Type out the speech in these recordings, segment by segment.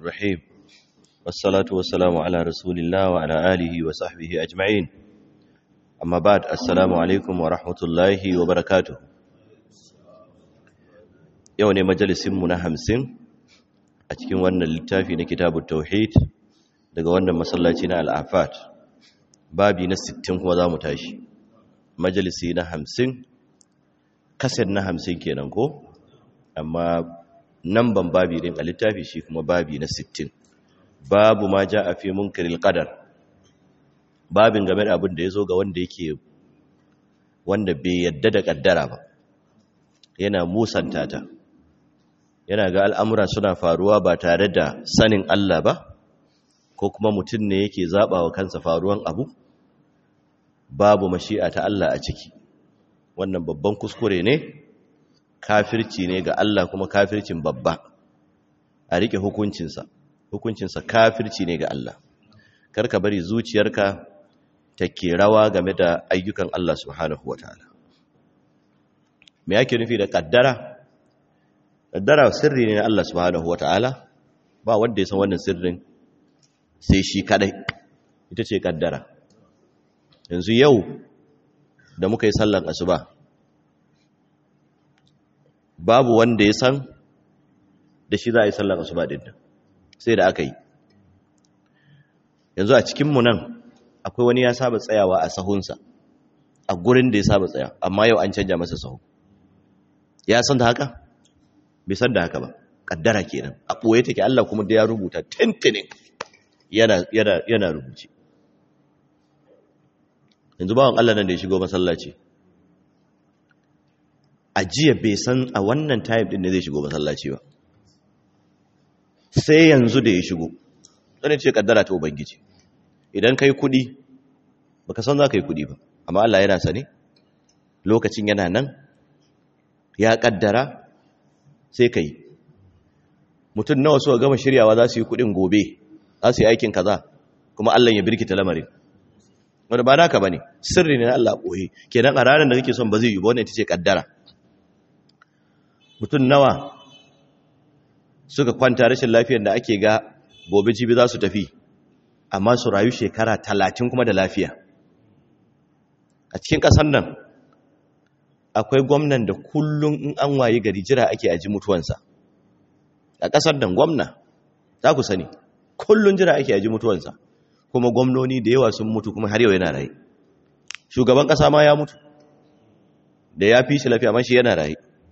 الرحيم والصلاة والسلام على رسول الله وعلى آله وصحبه أجمعين أما بعد السلام عليكم ورحمة الله وبركاته يوني مجلس منا همسين أتكين وانا littafi na kitabun tauhid daga wannan masallaci na al'afat babi na 60 kuma za mu tashi majalisi na 50 kaset na 50 kenan ko amma namban babi din a littafi shi kuma babi na 60 babu ma ja a fi munkaril qadar babin game da abin da ya zo ga wanda yake wanda bai yadda da kaddara ba yana musanta ta yana ga al'amura suna faruwa ba tare da sanin Allah ba ko kuma mutum ne yake zaɓa wa kansa faruwan abu babu mashi'a ta Allah a ciki wannan babban kuskure ne kafirci ne ga Allah kuma kafircin babba a rike hukuncinsa hukuncinsa kafirci ne ga Allah karka bari zuciyarka ta ke rawa game da ayyukan Allah subhanahu wataala me yake nufi da kaddara kaddara sirri ne na Allah subhanahu wataala ba wanda ya san wannan sirrin sai shi kadai ita ce kaddara yanzu yau da muka yi sallan asuba babu wanda ya san da shi za a yi sallar asuba din nan sai da aka yi yanzu a cikinmu nan akwai wani ya saba tsayawa a sahunsa a gurin da ya saba tsaya amma yau an canja masa sahu ya san da haka bai san da haka ba kaddara kenan a ɓoye take Allah kuma da ya rubuta tintinin yana yana yana rubuce yanzu bawan Allah nan da ya shigo masallaci a jiya bai san a wannan time din ne zai shigo masallaci ba sai yanzu da ya shigo zane ce kaddara ta ubangiji idan kai kudi baka san za ka yi kudi ba amma Allah yana sane lokacin yana nan ya kaddara sai ka yi mutum nawa suka gama shiryawa za su yi kudin gobe za su yi aikin kaza kuma Allah ya birkita lamarin wanda ba naka bane sirri ne na Allah boye kenan a ranar da kake son ba zai yi ba wannan ita ce kaddara mutum nawa suka kwanta rashin lafiyar da ake ga gobe jibi za su tafi amma su rayu shekara talatin kuma da lafiya a cikin ƙasar nan akwai gwamnan da kullum in an waye gari jira ake aji mutuwansa a ƙasar nan gwamna za ku sani kullum jira ake aji mutuwansa kuma gwamnoni da yawa sun mutu kuma har yau yana raye shugaban ƙasa ma ya mutu da ya fi shi lafiya ma shi yana raye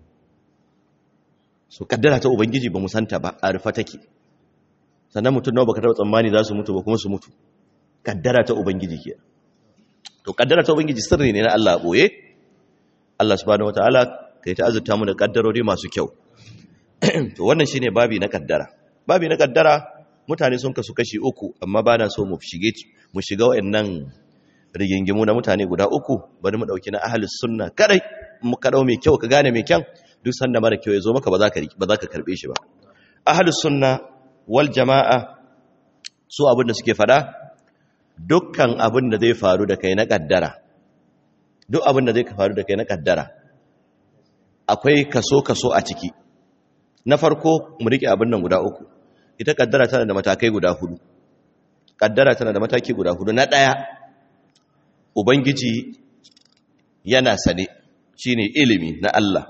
so kaddara ta ubangiji ba mu santa ba a rufa take sannan mutum nawa baka taba tsammani za su mutu ba kuma su mutu kaddara ta ubangiji ke to kaddara ta ubangiji sirri ne na Allah boye Allah subhanahu wataala kai ta azurta mu da kaddarori masu kyau to wannan shine babi na kaddara babi na kaddara mutane sun kasu kashi uku amma ba na so mu shige mu shiga wayannan rigingimu na mutane guda uku bari mu dauki na ahlus sunna kadai mu ka dau mai kyau ka gane mai kyan duk sanda mara kyau ya zo maka ba za ka ba za ka karbe shi ba ahlus sunna wal jamaa su abin da suke fada dukkan abin da zai faru da kai na kaddara duk abin da zai faru da kai na kaddara akwai kaso kaso a ciki na farko mu rike abin nan guda uku ita kaddara tana da matakai guda hudu kaddara tana da mataki guda hudu na daya ubangiji yana sane shine ilimi na Allah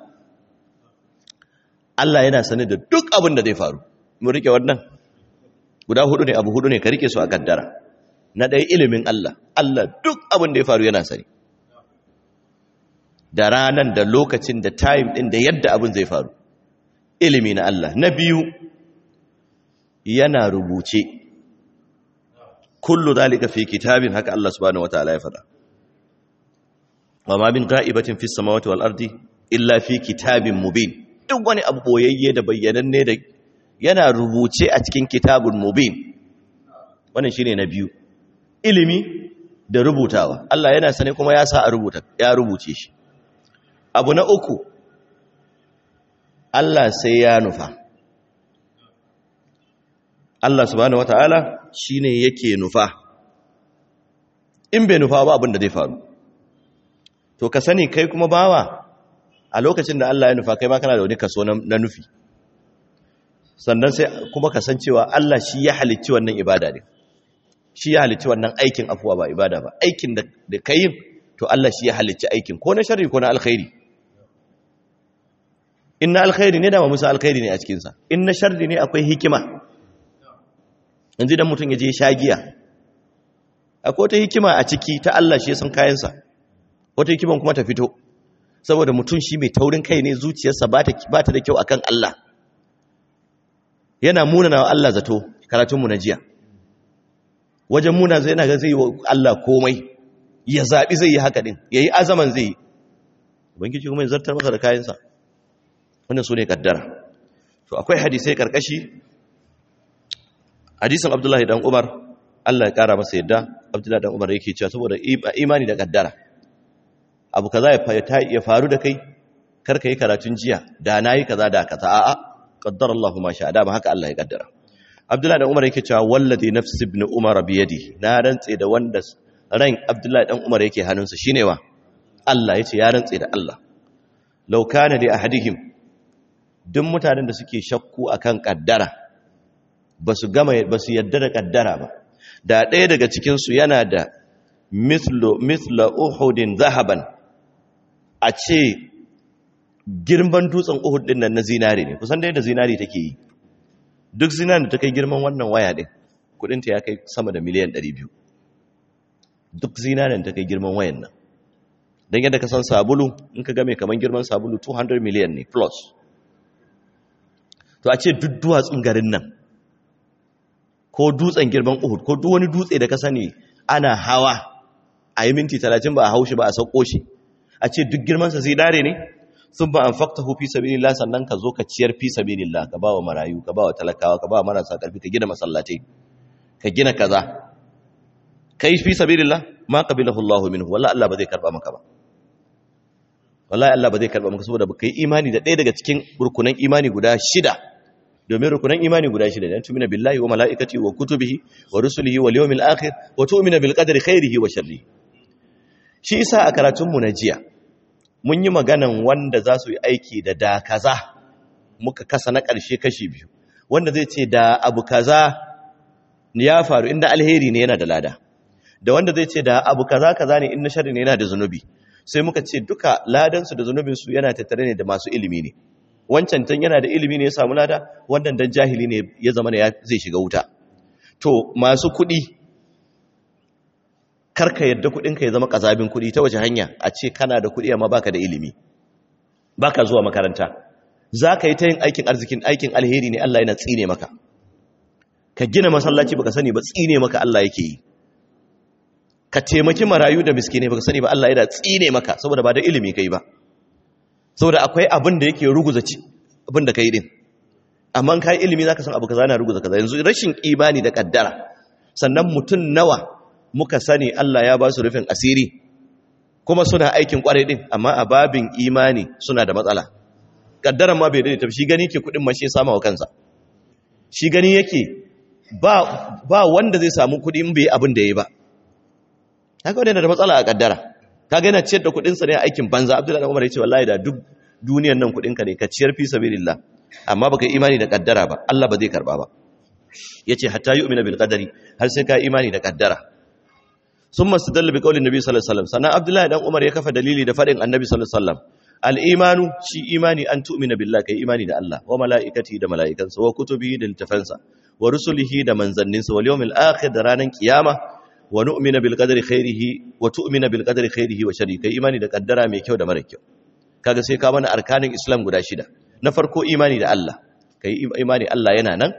Allah yana sane da duk abin da zai faru mu rike wannan guda hudu ne abu hudu ne ka rike su a kaddara na ɗaya ilimin Allah Allah duk abin da ya faru yana sani da ranan da lokacin da time ɗin da yadda abin zai faru ilimi na Allah na biyu yana rubuce kullu zalika fi kitabin haka Allah subhanahu wataala ya faɗa wa ma min ga'ibatin fis samawati wal ardi illa fi kitabin mubin duk wani abu boyayye da bayyananne da yana rubuce a cikin kitabun mubin wannan shine na biyu ilimi da rubutawa Allah yana sane kuma ya sa a rubuta ya rubuce shi abu na uku Allah sai ya nufa Allah subhanahu wataala shine yake nufa in bai nufa ba abin da zai faru to ka sani kai kuma bawa a lokacin da Allah ya nufa kai ma kana da wani kaso na nufi sannan sai kuma kasancewa Allah shi ya halicci wannan ibada ne shi ya halicci wannan aikin afuwa ba ibada ba aikin da ka yi to Allah shi ya halicci aikin ko na sharri ko na alkhairi in na alkhairi ne dama musa alkhairi ne a cikinsa in na sharri ne akwai hikima yanzu dan mutum ya je shagiya akwai wata hikima a ciki ta Allah shi ya san kayansa wata hikiman kuma ta fito saboda mutum shi mai taurin kai ne zuciyarsa ba ta da kyau akan Allah yana munana wa Allah zato karatunmu na jiya wajen muna zai yana ga zai yi wa Allah komai ya zaɓi zai yi haka ɗin ya yi azaman zai yi ubangiji kuma ya zartar masa da kayansa wannan su ne kaddara to akwai hadisai karkashi hadisin abdullahi dan umar Allah ya kara masa yadda abdullahi dan umar yake cewa saboda imani da kaddara abu kaza ya faru da kai kar ka yi karatun jiya da na yi kaza da kaza a'a qaddara Allahu ma sha da ba haka Allah ya kaddara abdullahi dan umar yake cewa wallazi nafsi ibn umar bi yadi na rantse da wanda ran abdullahi dan umar yake hannunsa shine wa Allah yace ya rantse da Allah law kana li ahadihim duk mutanen da suke shakku akan kaddara basu gama basu yadda da kaddara ba da ɗaya daga cikin su yana da mithlu mithla uhudin zahaban a ce girman dutsen uhud din nan na zinare ne kusan da yadda zinare take yi duk zinare da ta kai girman wannan waya din kudinta ya kai sama da miliyan 200 duk zinaren ta kai girman wayan nan don yadda ka san sabulu in ka game kamar girman sabulu 200 miliyan ne plus to a ce duk duwatsun garin nan ko dutsen girman uhud ko duk wani dutse da ka sani ana hawa a yi minti 30 ba a haushi ba a sauko shi a ce duk girmansa zinare ne sun ba an fakta fi sabilillah sannan ka zo ka ciyar fi sabilillah ka ba wa marayu ka ba wa talakawa ka ba wa marasa karfi ka gina masallatai ka gina kaza kai fi sabilillah ma qabilahu Allahu minhu wallahi Allah ba zai karba maka ba wallahi Allah ba zai karba maka saboda ba kai imani da ɗaya daga cikin rukunan imani guda shida domin rukunan imani guda shida ne tumina billahi wa malaikati wa kutubihi wa rusulihi wal yawmil akhir wa tu'mina bil qadri khairihi wa sharrihi shi isa a karatun mu na jiya mun yi maganan wanda za su yi aiki da da kaza muka kasa na ƙarshe kashi biyu wanda zai ce da abu kaza ya faru inda alheri ne yana da lada da wanda zai ce da abu kaza kaza ne in na sharri ne yana da zunubi sai muka ce duka ladansu da zunubinsu yana tattare ne da masu ilimi ne wancan tan yana da ilimi ne ya samu lada wannan dan jahili ne ya zama ne zai shiga wuta to masu kuɗi karka yadda kuɗinka ya zama kazabin kuɗi ta wace hanya a ce kana da kuɗi amma baka da ilimi baka zuwa makaranta za ka yi ta yin aikin arzikin aikin alheri ne Allah yana tsine maka ka gina masallaci baka sani ba tsine maka Allah yake yi ka taimaki marayu da miskinai baka sani ba Allah yana tsine maka saboda ba da ilimi kai ba saboda akwai abin da yake ruguza ci abin da kai din amma kai ilimi zaka san abu kaza na ruguza kaza yanzu rashin imani da kaddara sannan mutun nawa muka sani Allah ya ba su rufin asiri kuma suna aikin kwarai din amma a babin imani suna da matsala kaddaran ma bai da shi gani ke kudin mashi sama wa kansa shi gani yake ba ba wanda zai samu kudi in bai abin da yayi ba kaga wannan da matsala a kaddara kaga yana ciyar da kudin sa ne a aikin banza Abdullahi Umar yace wallahi da duk duniyar nan kudin ka ne ka ciyar fi sabilillah amma baka imani da kaddara ba Allah ba zai karba ba yace hatta yu'mina bil qadari har sai ka imani da kaddara summa stadalla bi qawli nabi sallallahu alaihi wasallam sana Abdullahi dan Umar ya kafa dalili da fadin annabi sallallahu alaihi wasallam al imanu shi imani an tu'mina billahi kai imani da Allah wa malaikati da malaikansa wa kutubihi da littafansa wa rusulihi da manzanninsa wal yawmil akhir da ranan kiyama wa nu'mina bil qadri khairihi wa tu'mina bil qadri khairihi wa sharrihi kai imani da kaddara mai kyau da mara kyau kaga sai ka mana arkanin islam guda shida na farko imani da Allah kai imani Allah yana nan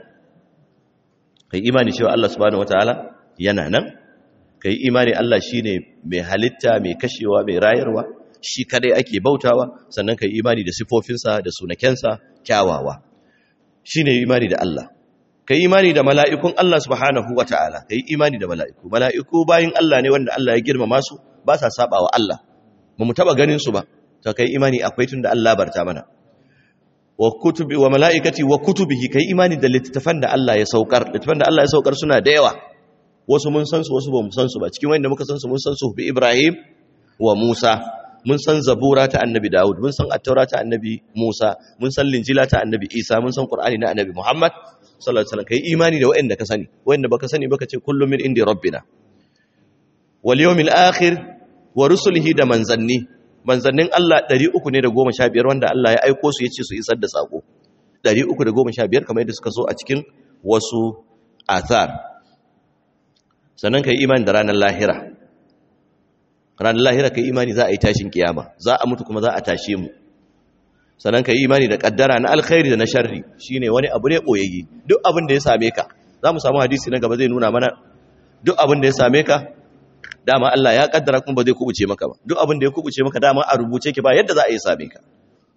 kai imani cewa Allah subhanahu wataala yana nan kai imani Allah shine mai halitta mai kashewa mai rayarwa shi kadai ake bautawa sannan kai imani da sifofinsa da sunakensa kyawawa shine imani da Allah kai imani da mala'ikun Allah subhanahu wa ta'ala, kai imani da mala'iku, mala'iku bayin Allah ne wanda Allah ya girmama su ba sa saba wa Allah, ba mu taɓa ganin su ba, ta kai imani akwai tun da Allah barta mana. Wa kutubi wa mala'ikati wa kutubihi kai imani da littattafan da Allah ya saukar, littattafan da Allah ya saukar suna da yawa, wasu mun san su wasu ba mu san su ba, cikin wanda muka san su mun san su bi Ibrahim wa Musa, mun san zabura ta annabi Dawud mun san attaura ta annabi Musa mun san linjila ta annabi Isa mun san Qur'ani na annabi Muhammad sallallahu alaihi wasallam kai imani da waɗanda ka sani waɗanda baka sani baka ce kullum min indi rabbina wal yawmil akhir wa rusulihi da manzanni manzannin Allah 300 ne da 15 wanda Allah ya aiko su yace su isar da sako 315 kamar yadda suka so a cikin wasu athar sannan kai imani da ranar lahira ranar lahira kai imani za a yi tashin kiyama za a mutu kuma za a tashe mu sannan kai imani da kaddara na alkhairi da na sharri shine wani abu ne boyayye duk abin da ya same ka za mu samu hadisi na gaba zai nuna mana duk abin da ya same ka dama Allah ya kaddara kuma ba zai kubuce maka ba duk abin da ya kubuce maka dama a rubuce ki ba yadda za a yi same ka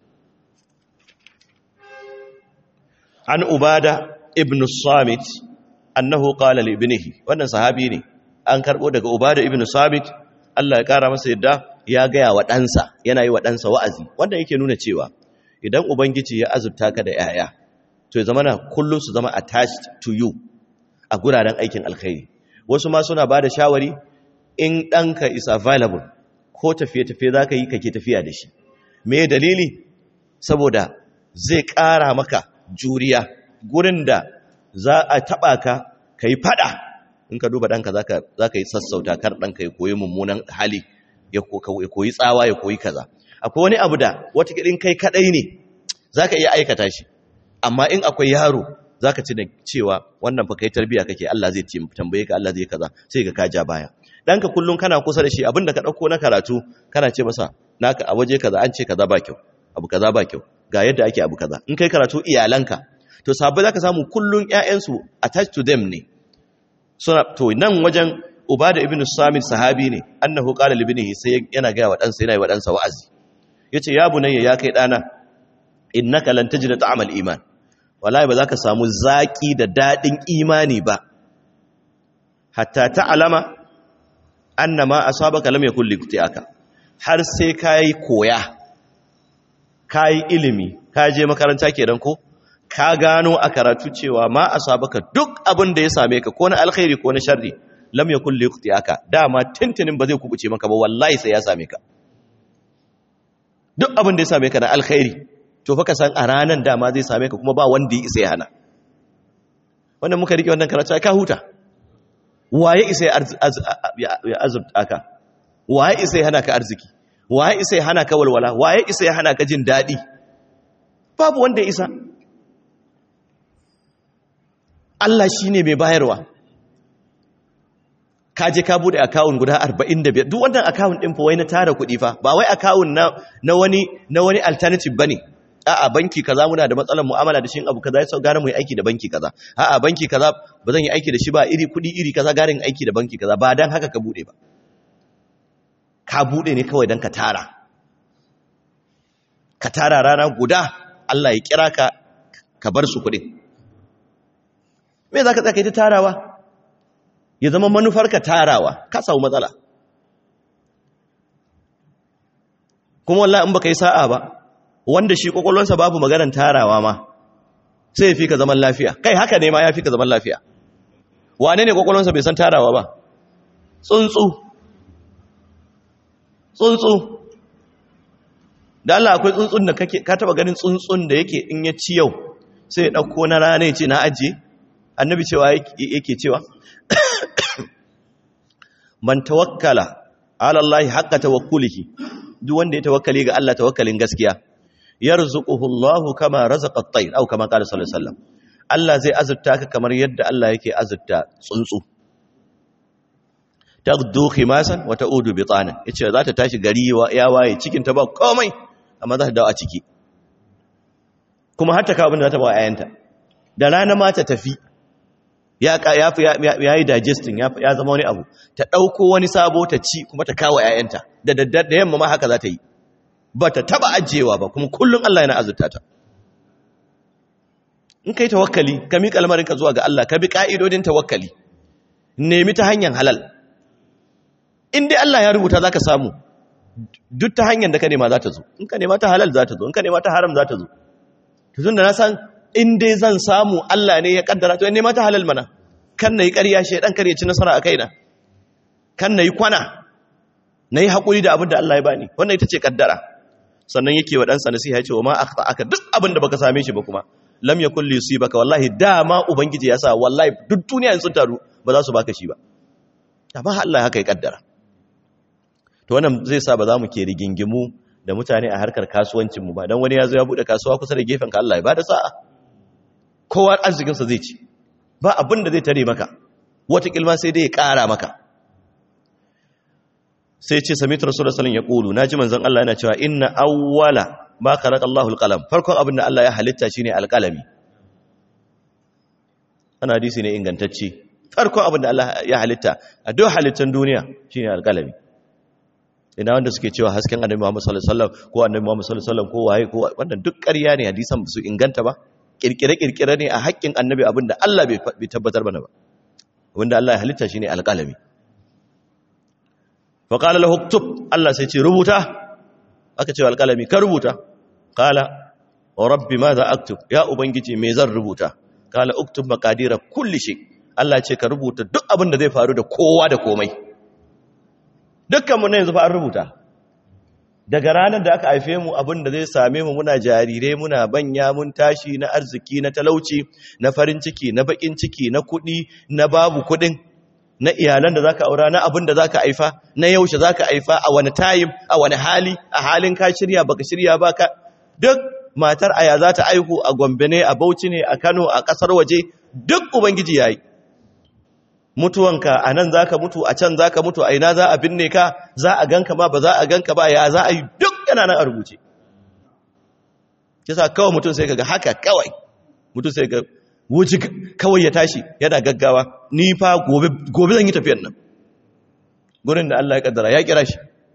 an ubada ibn samit annahu qala li ibnihi wannan sahabi ne an karbo daga ubada ibn samit Allah ya kara masa yadda ya gaya wa ɗansa yana yi wa ɗansa wa'azi wanda yake nuna cewa idan ubangiji ya azurta ka da yaya to ya zama na kullum su zama attached to you a guraren aikin alkhairi wasu ma suna ba da shawari in ɗanka is available ko tafiye-tafiye za ka yi kake tafiya da shi me dalili saboda zai ƙara maka juriya gurin da za a taɓa ka ka yi faɗa in ka duba ɗanka za ka yi sassauta kar ɗanka ya koyi mummunan hali ya koyi tsawa ya koyi kaza akwai wani abu da watakilin kai kaɗai ne za ka iya aikata shi amma in akwai yaro za ka ci da cewa wannan fa kai tarbiya kake Allah zai tambaye ka Allah zai kaza sai ka kaja baya ɗanka kullum kana kusa da shi abinda ka ɗauko na karatu kana ce masa naka a waje kaza an ce kaza ba kyau abu kaza ba kyau ga yadda ake abu kaza in kai karatu iyalanka to sabai zaka samu kullun ƴaƴansu attached to them ne suna to nan wajen ubada ibnu samit sahabi ne annahu qala li ibnihi sai yana ga wa dan sa yana yi wa dan sa wa'azi yace ya bunayya ya kai dana innaka lan tajida ta'amal iman wallahi ba zaka samu zaki da dadin imani ba hatta ta'lama annama asabaka lam yakul liqti'aka har sai kai koya kai ilimi ka je makaranta kenan ko ka gano a karatu cewa ma asabaka duk abin da ya same ka ko na alkhairi ko na sharri lam yakul liqti'aka dama tintinin ba zai kubuce maka ba wallahi sai ya same ka duk abin da ya same ka na alkhairi to fa ka san a ranan dama zai same ka kuma ba wanda ya isa ya hana wannan muka rike wannan karatu ka huta waye isa ya azurta ka waye isa ya hana ka arziki waye isa ya hana ka walwala waye isa ya hana ka jin daɗi babu wanda ya isa Allah shi ne mai bayarwa ka je ka bude akawun guda 45 duk wannan akawun ɗin fa wai na tara kuɗi fa ba wai akawun na, na wani na wani alternative bane a'a banki kaza muna da matsalar mu'amala da shi abu kaza sai gane mu yi aiki da banki kaza a'a banki kaza ba zan yi aiki da shi ba iri kuɗi iri kaza garin aiki da banki kaza ba dan haka ka bude ba ka bude ne kawai dan ka tara ka tara rana guda Allah ya kira ka ka bar su kuɗin me za ka tsaka ta tarawa ya zama manufarka tarawa ka samu matsala kuma wallahi in baka yi sa'a ba wanda shi kwakwalwansa babu maganar tarawa ma sai ya fi ka zaman lafiya kai haka ne ma ya fi ka zaman lafiya wane ne kwakwalwansa bai san tarawa ba tsuntsu tsuntsu da Allah akwai tsuntsun da kake ka taba ganin tsuntsun da yake in ya ci yau sai ya dauko na rana ya ce na ajiye annabi cewa yake cewa man tawakkala ala Allah haqqa tawakkulihi duk wanda ya tawakkali ga Allah tawakkalin gaskiya yarzuquhu Allah kama razaqa at-tayr aw kama qala sallallahu alaihi wasallam Allah zai azurta ka kamar yadda Allah yake azurta tsuntsu tagdu khimasan wa ta'udu bitanan yace za ta tashi gari ya waye cikin ta ba komai amma za ta dawo a ciki kuma har ta kawo abin da za ta ba ayanta da rana ma ta tafi ya ya yi digesting ya zama wani abu ta ɗauko wani sabo ta ci kuma ta kawo ‘ya'yanta da daddar da yamma ma haka za ta yi ba ta taba ajiyewa ba kuma kullum Allah yana azurta ta in ka yi tawakkali ka miƙa lamarinka zuwa ga Allah ka bi ƙa'idodin tawakkali nemi ta hanyar halal in dai Allah ya rubuta za ka samu duk ta hanyar da ka nema za ta zo in ka nema ta halal za ta zo in ka nema ta haram za ta zo tun da na san in dai zan samu Allah ne ya kaddara to nema ta halal mana kan nayi ƙarya shedan kar ya ci nasara a kaina kan nayi kwana na yi haƙuri da abin da Allah ya bani wannan ita ce kaddara sannan yake wa ɗansa nasiha ya ce wa ma aka duk abin da baka same shi ba kuma lam yakun li yusibaka wallahi dama ubangiji ya sa wallahi duk duniya sun taru ba za su baka shi ba amma Allah haka ya kaddara to wannan zai sa ba za mu ke rigingimu da mutane a harkar kasuwancin mu ba dan wani ya zo ya bude kasuwa kusa da gefen ka Allah ya bada sa'a kowa arzikin sa zai ci ba abin da zai tare maka wata kilma sai dai ya kara maka sai ce samitu rasulullah sallallahu alaihi wasallam ya naji manzon Allah yana cewa inna awwala ma khalaqa Allahu alqalam farkon abin da Allah ya halitta shine alqalami ana hadisi ne ingantacce farkon abin da Allah ya halitta a duk halittan duniya shine alqalami ina wanda suke cewa hasken annabi Muhammad sallallahu alaihi wasallam ko annabi Muhammad sallallahu alaihi wasallam ko waye ko wannan duk ƙarya ne hadisan su inganta ba kirkire kirkire ne a haƙƙin annabi abin da Allah bai tabbatar mana ba wanda Allah ya halitta shine alqalami fa qala lahu uktub Allah sai ce rubuta aka ce alqalami ka rubuta qala wa rabbi madha aktub ya ubangiji me zan rubuta qala uktub maqadira kulli shay Allah ce ka rubuta duk abin da zai faru da kowa da komai dukkanmu na yanzu fa an rubuta daga ranar da aka haife mu abin da zai same mu muna jarirai muna banya mun tashi na arziki na talauci na farin ciki na bakin ciki na kuɗi na babu kuɗin na iyalan da zaka aura na abin da zaka haifa na yaushe zaka haifa a wani time a wani hali a halin ka shirya baka shirya baka duk matar aya za ta aihu a Gombe ne a Bauchi ne a Kano a kasar waje duk ubangiji yayi mutuwanka a nan za ka mutu a can za ka mutu a ina za a binne ka za a ganka ma ba za a ganka ba ya za a yi duk yana nan a rubuce kisa kawai mutum sai ga haka kawai mutum sai ga wuji kawai ya tashi yana gaggawa ni fa gobe zan yi tafiyan nan gurin da Allah ya kaddara ya kira shi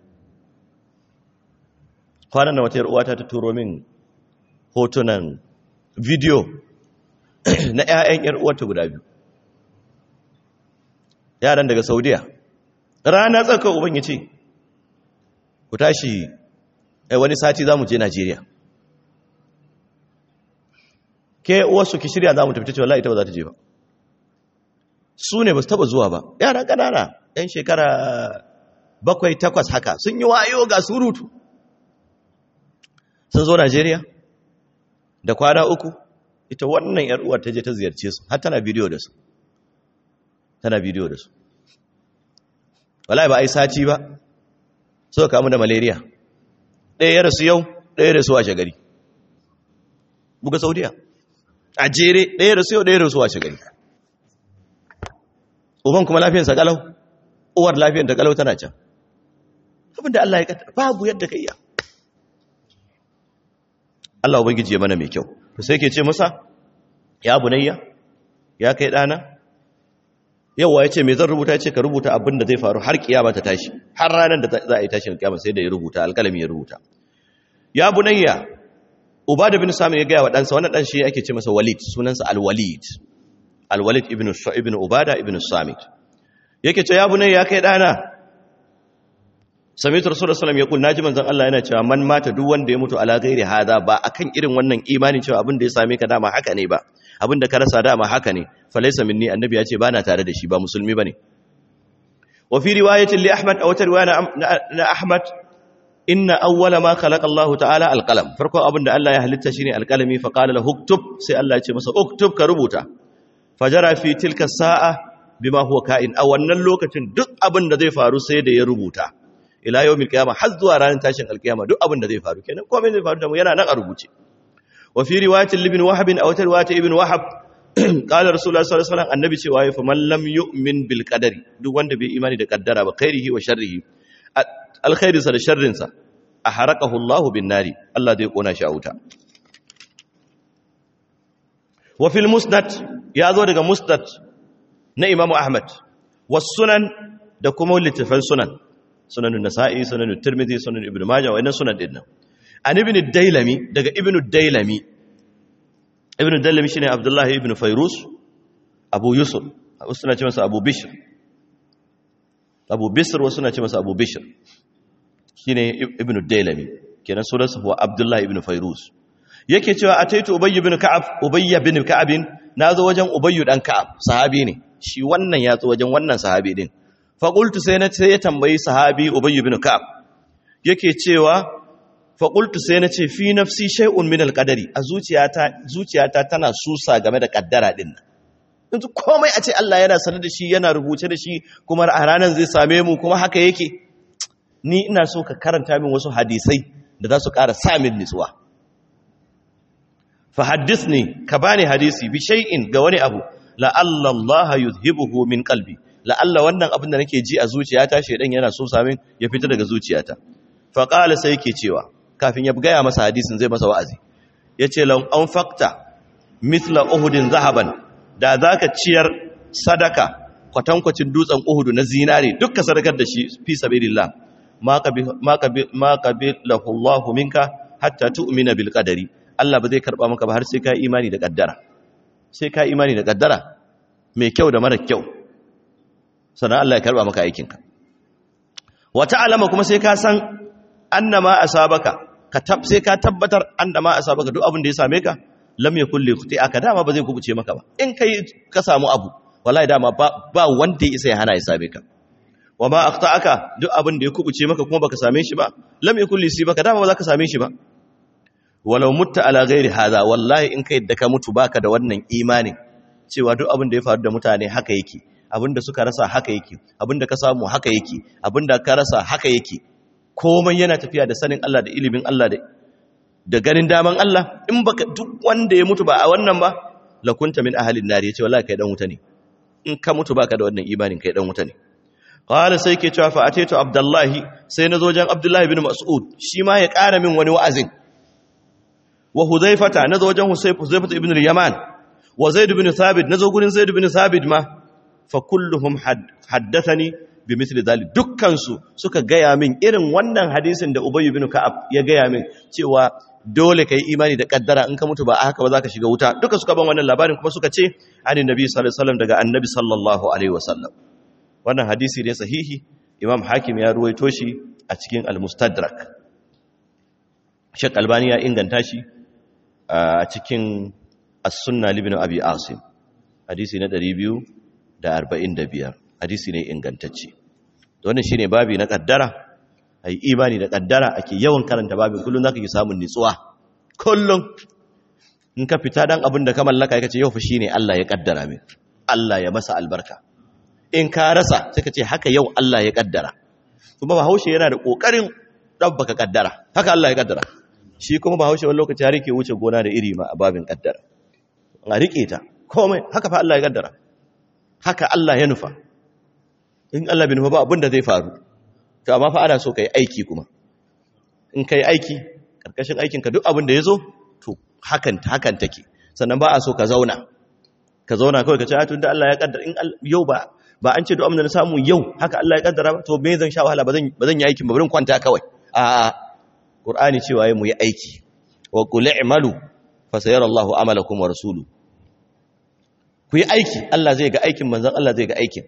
kwanan da wata yar uwata ta turo min hotunan video na 'ya'yan yar uwarta guda biyu yaran daga saudiya rana tsaka uban ya ce ku tashi wani sati za mu je najeriya ke wasu ki shirya za mu tafi cewa ita ba za ta je ba su ne ba su taba zuwa ba yara ƙanana yan shekara bakwai takwas haka sun yi wayo ga surutu sun zo najeriya da kwana uku ita wannan yar uwar ta je ta ziyarce su har tana bidiyo da su tana bidiyo da su wallahi ba a yi sati ba suka kamu da malaria ɗaya ya rasu yau ɗaya ya rasu a shagari buga saudiya a jere ɗaya ya rasu yau ɗaya ya rasu a shagari uban kuma lafiyansa kalau uwar lafiyan ta kalau tana can abinda Allah ya kaddara babu yadda ka iya Allah ubangiji ya mana mai kyau to sai ke ce masa ya bunayya ya kai ɗana yawa ya ce mai zan rubuta ya ce ka rubuta abin da zai faru har kiyama ta tashi har ranar da za a yi tashin kiyama sai da ya rubuta alkalami ya rubuta ya bunayya uba da bin sami ya gaya wa ɗansa wannan ɗan shi ake ce masa walid sunansa alwalid alwalid ibn ibn ubada ibn samit yake ce ya bunayya ya kai ɗana samitu rasulullah sallallahu alaihi wasallam ya kul manzon Allah yana cewa man mata duk wanda ya mutu ala ghairi hada ba akan irin wannan imanin cewa abin da ya same ka dama haka ne ba abin da ka rasa dama haka ne falaisa minni annabi ya ce bana tare da shi ba musulmi bane wa fi riwayatin li ahmad aw ta riwaya na ahmad inna awwala ma khalaqa Allah ta'ala alqalam farko abin da Allah ya halitta shine alqalami fa qala lahu uktub sai Allah ya ce masa uktub ka rubuta fajara fi tilka sa'a bima huwa ka'in a wannan lokacin duk abin da zai faru sai da ya rubuta ila yawmil qiyamah har zuwa ranar tashin alqiyama duk abin da zai faru kenan komai zai faru da mu yana nan a rubuce وفي رواية لابن وهب أو رواية ابن وهب قال رسول الله صلى الله عليه وسلم النبي cewa fa man lam yu'min bil qadari duk wanda bai imani da kaddara ba khairihi wa sharrihi alkhairi sa da sharrin sa aharaqahu Allah bin nari Allah zai kona shi a wuta wa fil musnad ya zo daga musnad na Imam Ahmad was sunan da kuma littafan sunan sunan nasa'i sunan tirmidhi sunan ibnu majah wa sunan dinnan an ibn dailami daga ibn dailami ibn dailami shine abdullahi ibn fairus abu yusuf wasu suna ce masa abu bishr abu bisr wasu suna ce masa abu bishr shine ibn dailami kenan sunansa huwa abdullahi ibn fairus yake cewa ataitu ubayy ibn ka'ab ubayy ibn ka'ab nazo wajen ubayy dan ka'ab sahabi ne shi wannan ya zo wajen wannan sahabi din faƙultu sai na ce ya tambayi sahabi ubayyu bin ka'ab yake cewa faƙultu sai na ce fi nafsi shay'un min alqadari a zuciyata zuciyata tana susa game da kaddara din nan yanzu komai a ce Allah yana sanar da shi yana rubuce da shi kuma a ranar zai same mu kuma haka yake ni ina so ka karanta min wasu hadisai da za su ƙara sa min nutsuwa fa haddithni ka bani hadisi bi shay'in ga wani abu la'alla Allah yuzhibuhu min qalbi la'alla wannan abin da nake ji a zuciyata shedan yana so samin ya fita daga zuciyata fa qala sai yake cewa kafin ya gaya masa hadisin zai masa wa'azi yace lan anfaqta mithla uhudin zahaban da zaka ciyar sadaka kwatankwacin dutsen uhudu na zinare dukka sadakar da shi fi sabilillah ma qabi ma qabi ma qabilahu Allah minka hatta tu'mina bil qadari Allah ba zai karba maka ba har sai ka imani da kaddara sai ka imani da kaddara mai kyau da mara kyau sannan Allah ya karba maka aikinka wata alama kuma sai ka san annama asabaka ka tab sai ka tabbatar annama asabaka duk abin da ya same ka lam yakul li aka dama ba zai kubuce maka ba in kai ka samu abu wallahi dama ba, ba wanda ya isa ya hana ya same ka wa ma aka duk abin da ya kubuce maka kuma baka same shi ba lam yakul li sibaka dama ba za ka same shi ba walau mutta ala ghairi hadha wallahi in kai da ka mutu baka da wannan imanin cewa duk abin da ya faru da mutane haka yake abin da suka rasa haka yake abin da ka samu haka yake abin da ka rasa haka yake komai yana tafiya da sanin Allah da ilimin Allah da da ganin daman Allah in baka duk wanda ya mutu ba a wannan ba lakunta min ahalin nari yace wallahi kai dan wuta ne in ka mutu baka da wannan imanin kai dan wuta ne qala sai ke cewa fa ataitu abdullahi sai nazo jan abdullahi bin mas'ud shi ma ya ƙara min wani wa'azin wa huzaifata nazo wajen huzaifata ibn al-yaman wa zaid ibn thabit nazo gurin zaid ibn thabit ma fa kulluhum haddathani bi mithli dhalik dukkan su suka gaya min irin wannan hadisin da ubay ibn ka'ab ya gaya min cewa dole kai imani da kaddara in ka mutu ba haka ba zaka shiga wuta duka suka ban wannan labarin kuma suka ce ani nabi sallallahu alaihi wasallam daga annabi sallallahu alaihi wasallam wannan hadisi ne sahihi imam hakim ya ruwaito shi a cikin al-mustadrak shek albani ya inganta shi a cikin as-sunna libin abi asim hadisi na 245 hadisi ne ingantacce to wannan shine babi na kaddara ai imani da kaddara ake yawan karanta babin kullun zaka yi samun nitsuwa kullun in ka fita dan abin da ka mallaka kace yau fa shine Allah ya kaddara min Allah ya masa albarka in ka rasa sai ka ce haka yau Allah ya kaddara kuma bahaushe yana da kokarin dabbaka kaddara haka Allah ya kaddara shi kuma bahaushe wani lokaci har yake wuce gona da iri ma a babin kaddara a rike ta komai haka fa Allah ya kaddara haka Allah ya nufa in Allah bai nufa ba abin da zai faru to amma fa ana so kai aiki kuma in kai aiki karkashin aikin ka duk abin da yazo to hakan hakan take sannan ba a so ka zauna ka zauna kawai ka ce a tunda Allah ya kaddara in yau ba ba an ce duk abin da na samu yau haka Allah ya kaddara ba to me zan sha wahala ba zan ba zan yi aikin ba bari kwanta kawai a Qur'ani cewa mu yi aiki wa qul i'malu fa sayara Allahu amalakum wa rasuluhu ku yi aiki Allah zai ga aikin manzon Allah zai ga aikin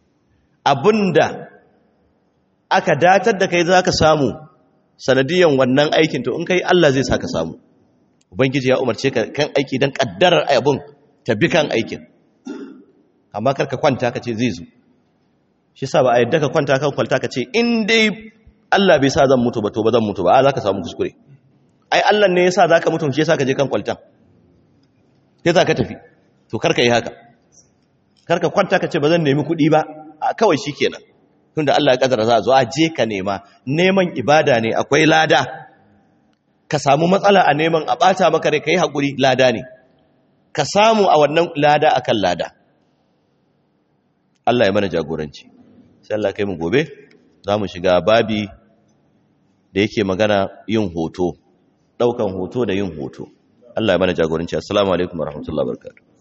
abinda aka datar da kai zaka samu sanadiyan wannan aikin to in kai Allah zai saka samu ubangiji ya umarce ka kan aiki dan kaddarar abun ta bi kan aikin amma karka kwanta ka ce zai zo shi sa ba a yadda ka kwanta kan kwalta ka ce in dai Allah bai sa zan mutu ba to ba zan mutu ba a za ka samu kuskure ai Allah ne ya sa za ka mutu shi ya sa ka je kan kwaltan sai za ka tafi to karka yi haka karka kwanta ka ce ba zan nemi kuɗi ba a kawai shi kenan tunda Allah ya kadara za a zo a je ka nema neman ibada ne akwai lada ka samu matsala a neman a ɓata maka rai ka yi haƙuri lada ne ka samu a wannan lada akan lada Allah ya mana jagoranci sai Allah kai mu gobe za mu shiga babi da yake magana yin hoto ɗaukan hoto da yin hoto Allah ya mana jagoranci assalamu alaikum warahmatullahi wabarakatuh